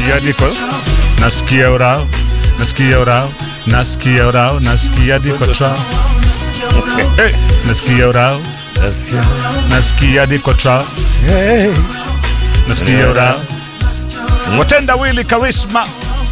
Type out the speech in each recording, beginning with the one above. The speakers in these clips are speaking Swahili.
nasikia diko nasikia urao nasikia urao nasikia urao nasikia diko trao hey, nasikia urao nasikia diko trao nasikia urao watenda wili karisma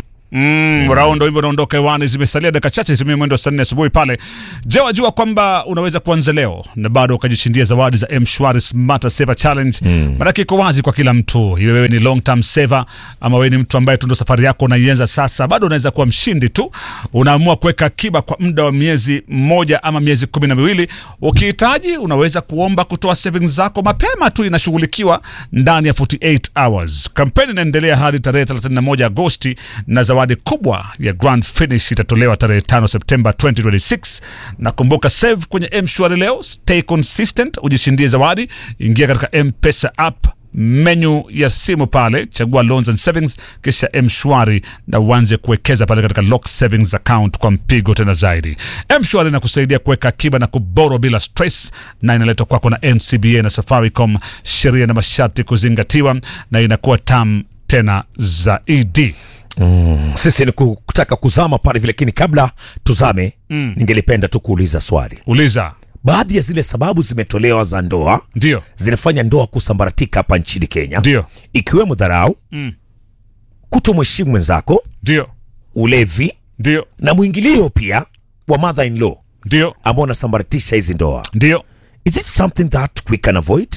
Mm, raundo hivyo unaondoka hewani, zimesalia dakika chache zimie mwendo wa saa nne asubuhi pale. Je, wajua kwamba unaweza kuanza leo na bado ukajishindia zawadi za M-Shwari Smarter Saver Challenge? Mm. Maanake iko wazi kwa kila mtu, iwe wewe ni long term saver ama wewe ni mtu ambaye tu ndo safari yako unaianza sasa, bado unaweza kuwa mshindi tu. Unaamua kuweka akiba kwa muda wa miezi mmoja ama miezi kumi na miwili. Ukihitaji unaweza kuomba kutoa savings zako mapema tu, inashughulikiwa ndani ya 48 hours. Kampeni inaendelea hadi tarehe 31 Agosti na zawadi kubwa ya Grand Finish itatolewa tarehe 5 Septemba 2026. Na kumbuka, save kwenye M-Shwari leo, stay consistent, ujishindie zawadi. Ingia katika M-Pesa app menu ya simu pale, chagua loans and savings, kisha M-Shwari na uanze kuwekeza pale katika lock savings account kwa mpigo tena zaidi. M-Shwari inakusaidia kuweka akiba na kuboro bila stress, na inaletwa kwako na NCBA na Safaricom, sheria na masharti kuzingatiwa, na inakuwa tam tena zaidi. Sisi ni kutaka kuzama pale vile, lakini kabla tuzame, ningelipenda tu kuuliza swali. Uliza. Baadhi ya zile sababu zimetolewa za ndoa Ndio, zinafanya ndoa kusambaratika hapa nchini Kenya, ndio, ikiwemo dharau, kutomheshimu mwenzako, ndio, ulevi ndio, na mwingilio pia wa mother in law ndio, ambao unasambaratisha hizi ndoa. ndio. Is it something that we can avoid?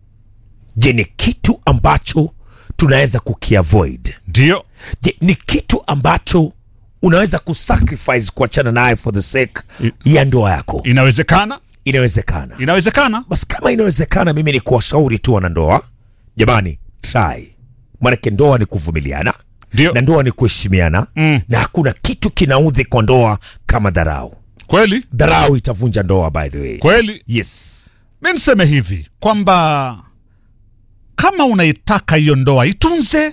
Je, ni kitu ambacho tunaweza kukiavoid? Ndio, Je, ni kitu ambacho unaweza kusacrifice kuachana naye for the sake I- ya ndoa yako? inawezekana, Inawezekana. inawezekana. Basi kama inawezekana, mimi ni kuwashauri tu wanandoa, jamani, try. Maanake ndoa ni kuvumiliana Ndio, na ndoa ni kuheshimiana Mm. na hakuna kitu kinaudhi kwa ndoa kama dharau. kweli Dharau itavunja ndoa, by the way. kweli. Yes. Mi niseme hivi kwamba kama unaitaka hiyo ndoa itunze,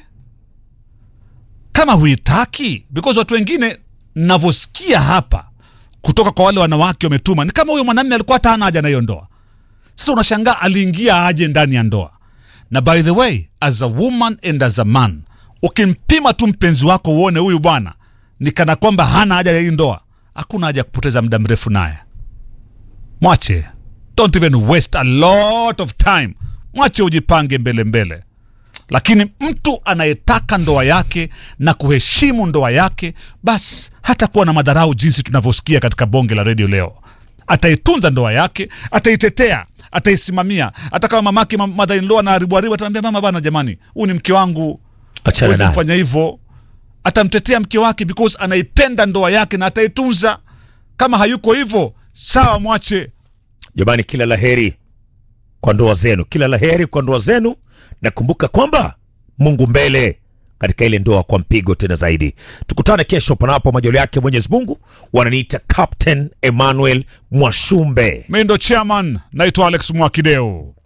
kama huitaki, because watu wengine navyosikia hapa kutoka kwa wale wanawake wametuma, ni kama huyo mwanamume alikuwa hata hana haja na hiyo ndoa. Sasa unashangaa aliingia aje ndani ya ndoa. Na by the way, as a woman and as a man, ukimpima tu mpenzi wako uone huyu bwana ni kana kwamba hana haja ya hii ndoa, hakuna haja ya kupoteza muda mrefu naye mwache don't even waste a lot of time mwache ujipange mbele mbele lakini mtu anayetaka ndoa yake na kuheshimu ndoa yake basi hata kuwa na madharau jinsi tunavyosikia katika bonge la redio leo ataitunza ndoa yake ataitetea ataisimamia hata kama mamake ma- mother in law anaharibu haribu ataambia mama bana jamani huu ni mke wangu Achana huwezi naye. kufanya hivyo atamtetea mke wake because anaipenda ndoa yake na ataitunza kama hayuko hivyo sawa mwache Jamani, kila laheri kwa ndoa zenu, kila laheri kwa ndoa zenu, na kumbuka kwamba Mungu mbele katika ile ndoa kwa mpigo tena zaidi. Tukutane kesho, panapo majaliwa yake Mwenyezi Mungu. Wananiita Captain Emmanuel Mwashumbe. mi ndo chairman naitwa alex mwakideo